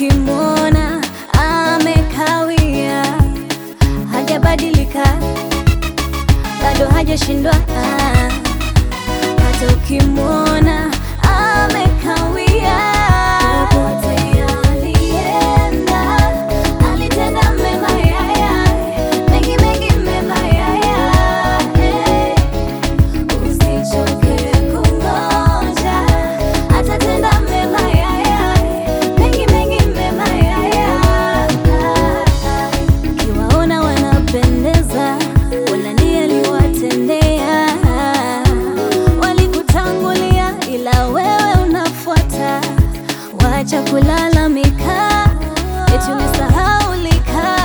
ukimwona amekawia, hajabadilika bado hajashindwa, ah. hata ukimwona amekawia, popote alienda alitenda mema, yaya mengi mengi mema, yaya eh. Usichoke kungoja, atatenda mema yaya, mengi mengi mema yaya. Ukiwaona wanapendeza, Bwana ndiye aliwatendea. Walikutangulia ila wewe unafuata, wacha kulalamika, eti umesahaulika.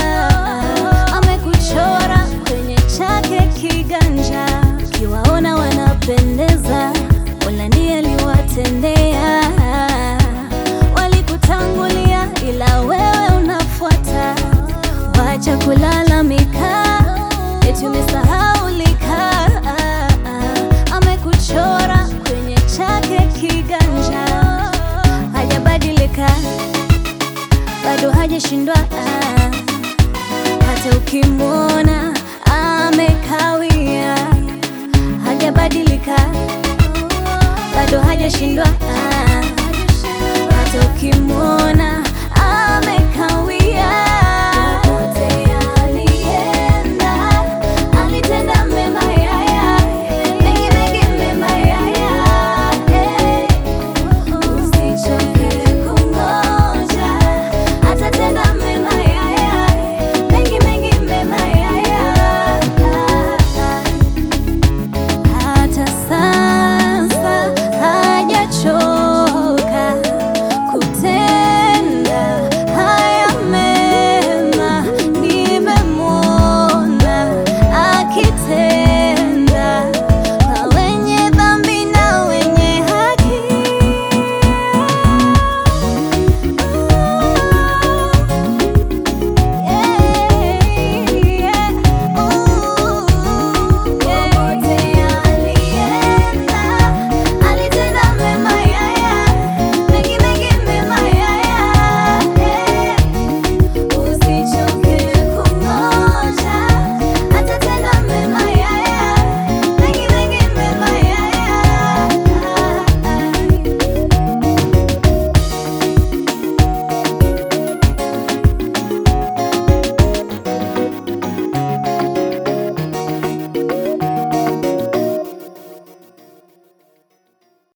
Amekuchora kwenye chake kiganja, ukiwaona wanapendeza, Mola ndiye aliwatendea. Walikutangulia ila wewe unafuata, wacha kulalamika, eti umesahaulika. Amekuchora kwenye chake kiganja, hajabadilika bado hajashindwa, hata ukimwona amekawia, hajabadilika bado hajashindwa, hata ukimwona